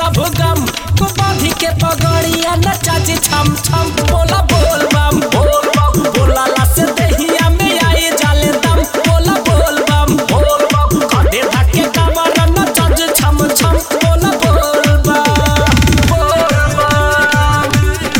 सब गम बांधी के पगड़िया नचा जी छम छम बोला बोल बम बोल बम बोला से दहिया में आए जाले दम बोला बोल बम बोल बम कांधे धके कमर नचा जी छम छम बोला बोल बम बोल बम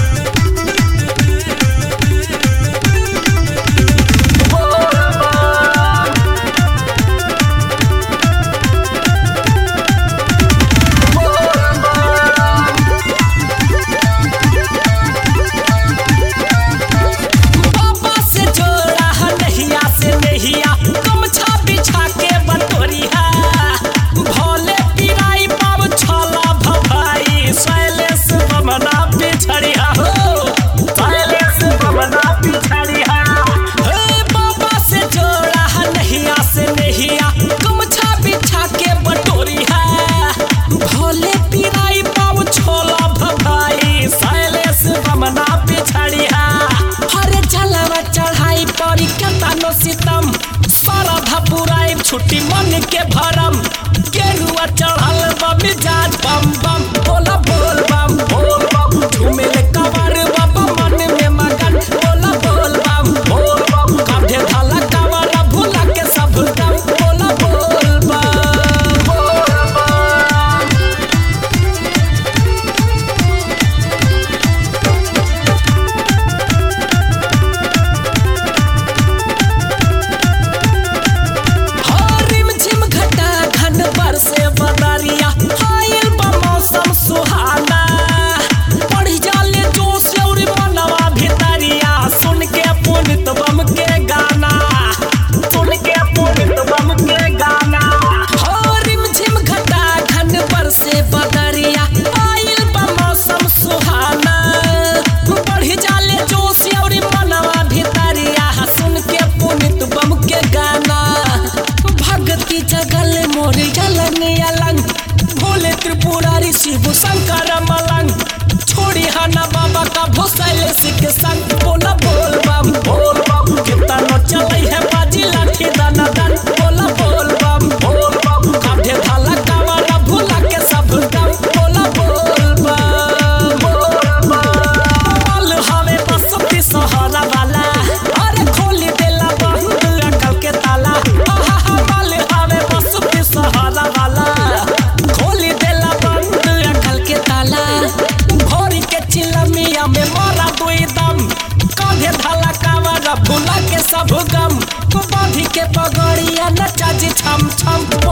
पापा से जोड़ा है नहिया से नहिया गमछा बिछा के बटोरिया भोले पिराई पाव छला भभाई शैलेश बमना पिछड़िया हो शैलेश बमना पिछड़िया हे पापा से जोड़ा है नहिया से नहिया गमछा बिछा के बटोरिया भोले पिराई पाव छोला भभाई शैलेश बमना पिछड़िया हरे जलवा चढ़ाई परी कतानो सितम सरधा पुराई छुट्टी मन के भरम गेरुआ चढ़ल बा मिजाज बम बम बोला बोल बम बोल बम झूमे ले कवर बाबा मन में मगन बोला बोल बम बोल बम कांधे धाला कवर भूला के सब दम बोला बोल बम बोल बम रिम झिम घटा घन बरसे बदरिया आइल बा मौसम सुहाना पढ़ी जाले जोश और मनवा भितरिया सुन के पुनित बम के गाना सुन के पुनित बम के गाना हो रिम झिम घटा घन बरसे बदरिया आइल बा मौसम सुहाना पढ़ी जाले जोश और मनवा भितरिया सुन के पुनित बम के गाना भगती जगल मोर जलन अलंग भोले त्रिपुरारी शिव शंकर मलंग छोड़ी हना बाबा का भोसैल सिख संग बोला बोल बम बोल बम कितना चलै है बाजी लाठी दाना दन बोला बोल बम बोल बम कांधे धाला कावड़ा भूला के सब दम बोला बोल बम बोल बम बोल हवे बसती सहारा वाला अरे खोली देला बंद अकल के ताला आहा हा बोल हवे बसती सहारा वाला खोली देला बंद अकल के ताला भोरी के चिलमिया में मारा दुई दम कांधे धाला कावड़ा भूला के सब गम बांधी के पगड़िया नचा जी छम छम